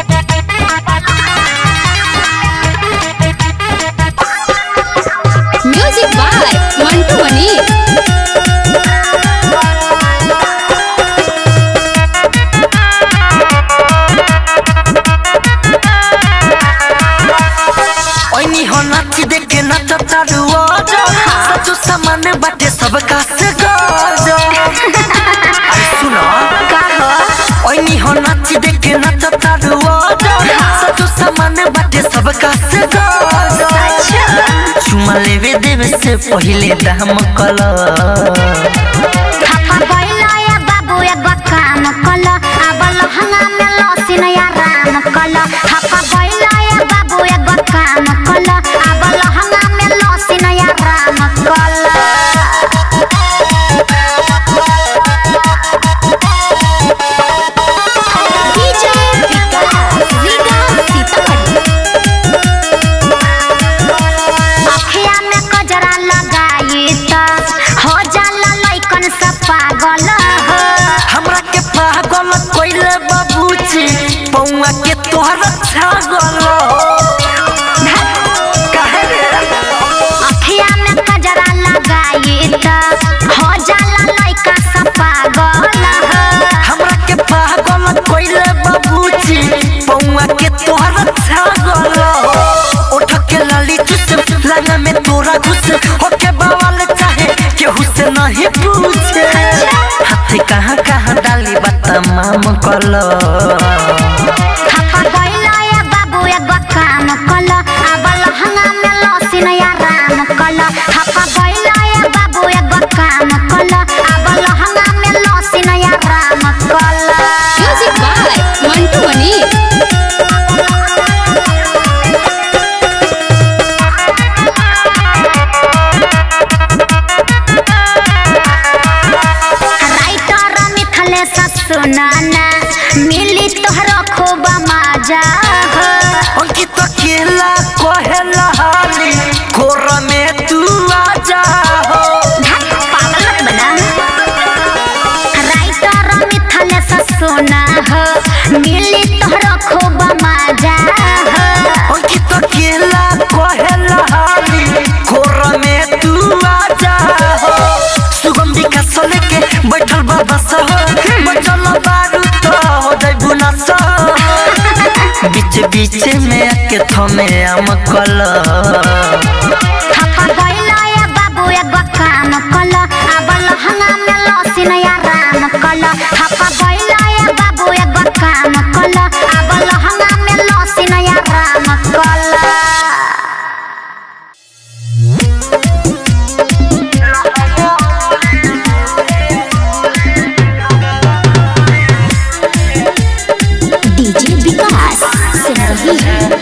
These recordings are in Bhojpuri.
म्यूजिक बाय मंटू मनी ओइनी हो नाची देखे नाचा चालू आजा सचो सामान बाटे सबका से गाजा अरे सुनो का हो ओइनी हो नाची देखे नाचा चालू आजा सचो सामान बाटे सबका से गाजा चुमा लेवे देवे से पहिले दाम कला थापा गइला या बाबू एगो काम कल अब लहंगा में लसिन या राम कल थापा गइला या बाबू एगो काम कल अब लहंगा में लसिन या राम कल डीजे विकास विकास सीतामढ़ी अखिया में कजरा लगाई त हो जाला लइकन सब पागल हो हमरा के पागल कोइले बाबूजी पौआ के तोहर छागल काहे रे अखिया में कजरा लगाई त हो जाला लइका सब पागल हो हमरा के पागल कोइले बाबूजी पौआ के तोहर छागल उठ के लाली चुस लगा में तोरा घुस होके बवाल चाहे केहू से नहीं पूछे हाथ कहाँ कहाँ डाली बतमाम कलो थापा गइला या बाबू एगो काम कल अब लहंगा में लसिन या राम कल थापा गइला या बाबू एगो काम कल अब लहंगा में लसिन या राम कल music by Mantu Mani writer Mithlesh सुनाना मिली तोहरो खूब मजा हो अंकित अकेला कहेला हाली कोर में तू आ जा हो धत पागल मत बना राइटर मिथलेश सुना हो मिली तोहरो खूब मजा हो अंकित अकेला कहेला हाली कोर में तू आ जा हो सुगंधी का सले के बैठल बाबा सह बैठल बारू तो हो जाई बुना सह बीच बीच में आके थमे आम कला थापा गइला या बाबू एगो काम कल अब लहंगा में लसिन या राम कल थापा गइला या बाबू एगो काम कल अब लहंगा में लसिन या राम कल DJ Vikas Singh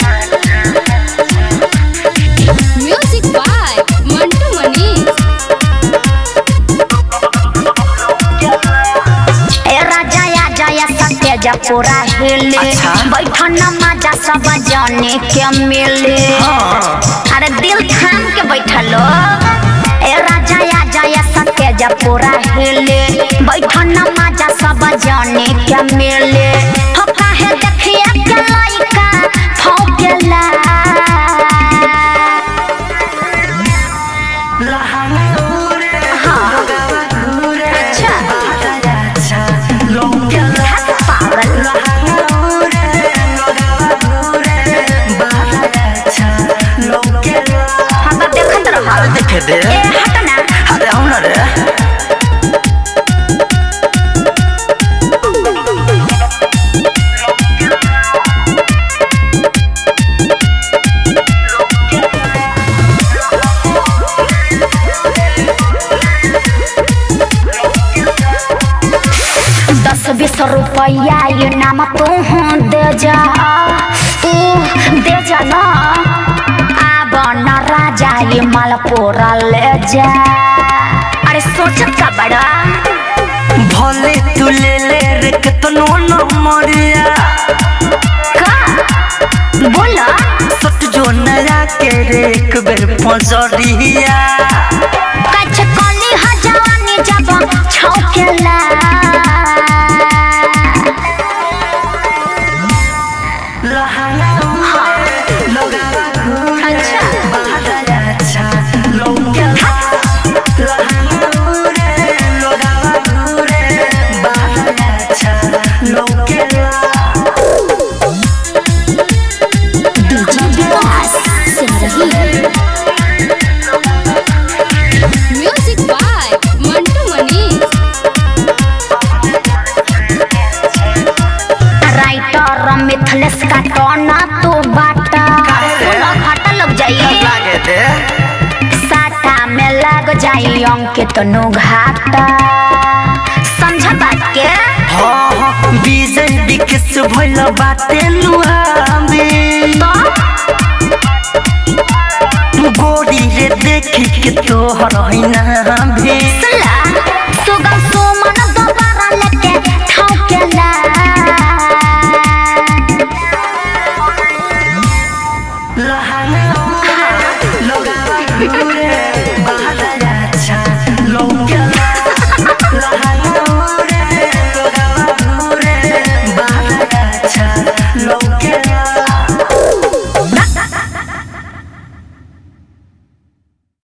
music by Mantu Mani ए राजा या जया सत्य जपुरा हिले अच्छा। बैठन मजा सब जाने के मिले अरे दिल थाम के बैठलो ए राजा या जया सत्य जपुरा हिले बैठन मजा सब जाने के मिले हो काहे देखिए के लइका फौकेला अच्छा पागल हम तो देखत रह देखे दे ए हट ना अरे हम ना रे दस बीस रुपया ये नाम तू दे जा तू दे जा ना आब न राजा ये मालपुरा ले जा अरे सोचत का बड़ा भले तू ले ले रे कितनो न मरिया का बोला सट जो नया के रे एक बेर पजरिया कछ कली ह जवानी जब छौकेला मिथलेस का टोना तो बाटा काहे रे? सुनो घाटा लग जाइए लागे दे साटा में लग जाई अंकित नु घाटा समझ बात के हाँ हाँ विजय विकेश भइल बाटे लुहामे तो गोरी रे देखी के तोहर हैना भे सुला सुगम सुमन दोबारा लेके ठोकेला लहाना लगावा घूरे